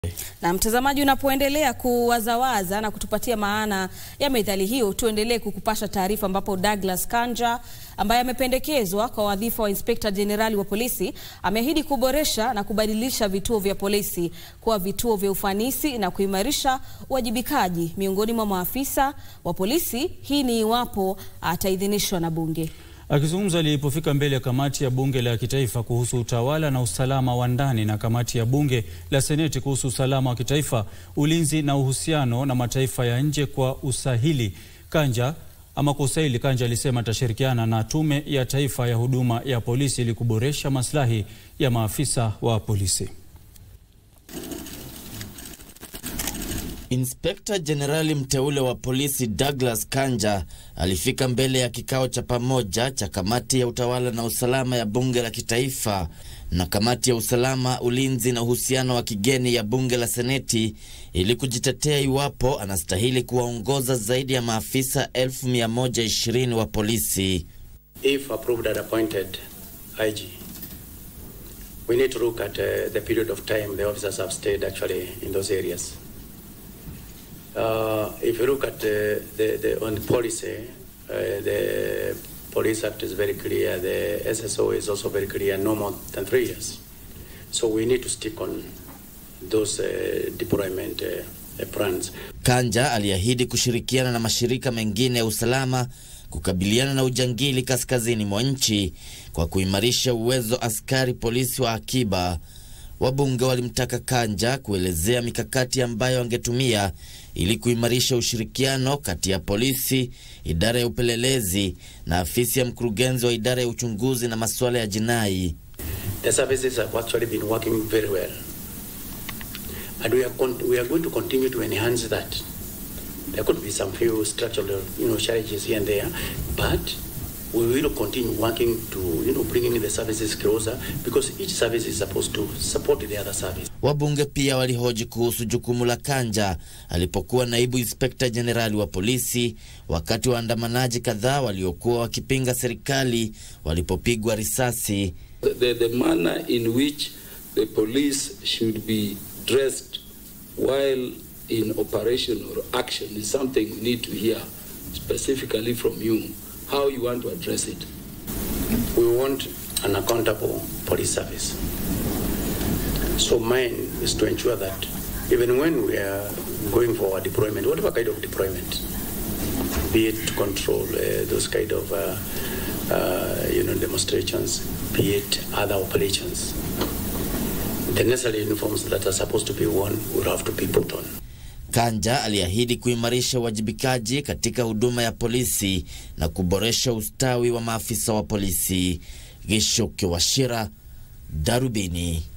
Na mtazamaji, unapoendelea kuwazawaza na kutupatia maana ya methali hiyo, tuendelee kukupasha taarifa ambapo Douglas Kanja ambaye amependekezwa kwa wadhifa wa Inspekta Jenerali wa polisi ameahidi kuboresha na kubadilisha vituo vya polisi kuwa vituo vya ufanisi na kuimarisha uwajibikaji miongoni mwa maafisa wa polisi. Hii ni iwapo ataidhinishwa na bunge. Akizungumza alipofika mbele ya kamati ya bunge la kitaifa kuhusu utawala na usalama wa ndani na kamati ya bunge la seneti kuhusu usalama wa kitaifa, ulinzi na uhusiano na mataifa ya nje kwa usahili, Kanja ama kwa usahili, Kanja alisema atashirikiana na tume ya taifa ya huduma ya polisi ili kuboresha maslahi ya maafisa wa polisi. Inspekta Jenerali mteule wa polisi Douglas Kanja alifika mbele ya kikao cha pamoja cha kamati ya utawala na usalama ya bunge la kitaifa na kamati ya usalama, ulinzi na uhusiano wa kigeni ya bunge la seneti ili kujitetea iwapo anastahili kuwaongoza zaidi ya maafisa 1120 wa polisi. If approved and appointed IG, we need to look at uh, the period of time the officers have stayed actually in those areas. Uh, if you look at uh, the, the on the policy, uh, the Police Act is very clear. The SSO is also very clear, no more than three years. So we need to stick on those uh, deployment uh, plans. Kanja aliahidi kushirikiana na mashirika mengine ya usalama kukabiliana na ujangili kaskazini mwa nchi kwa kuimarisha uwezo askari polisi wa akiba. Wabunge walimtaka Kanja kuelezea mikakati ambayo angetumia ili kuimarisha ushirikiano kati ya polisi, idara ya upelelezi na afisi ya mkurugenzi wa idara ya uchunguzi na masuala ya jinai. The services have actually been working very well. And we are, con- we are going to continue to enhance that. There could be some few structural you know, challenges here and there, but we will continue working to you know, bringing the services closer because each service is supposed to support the other service. Wabunge pia walihoji kuhusu jukumu la Kanja alipokuwa naibu inspekta jenerali wa polisi wakati waandamanaji kadhaa waliokuwa wakipinga serikali walipopigwa risasi. The, the, the manner in which the police should be dressed while in operation or action is something we need to hear specifically from you, how you want to address it. We want an accountable police service. So mine is to ensure that even when we are going for a deployment, whatever kind of deployment, be it to control uh, those kind of uh, uh, you know demonstrations, be it other operations, the necessary uniforms that are supposed to be worn will have to be put on. Kanja aliahidi kuimarisha uwajibikaji katika huduma ya polisi na kuboresha ustawi wa maafisa wa polisi. Gishuki Washira, Darubini.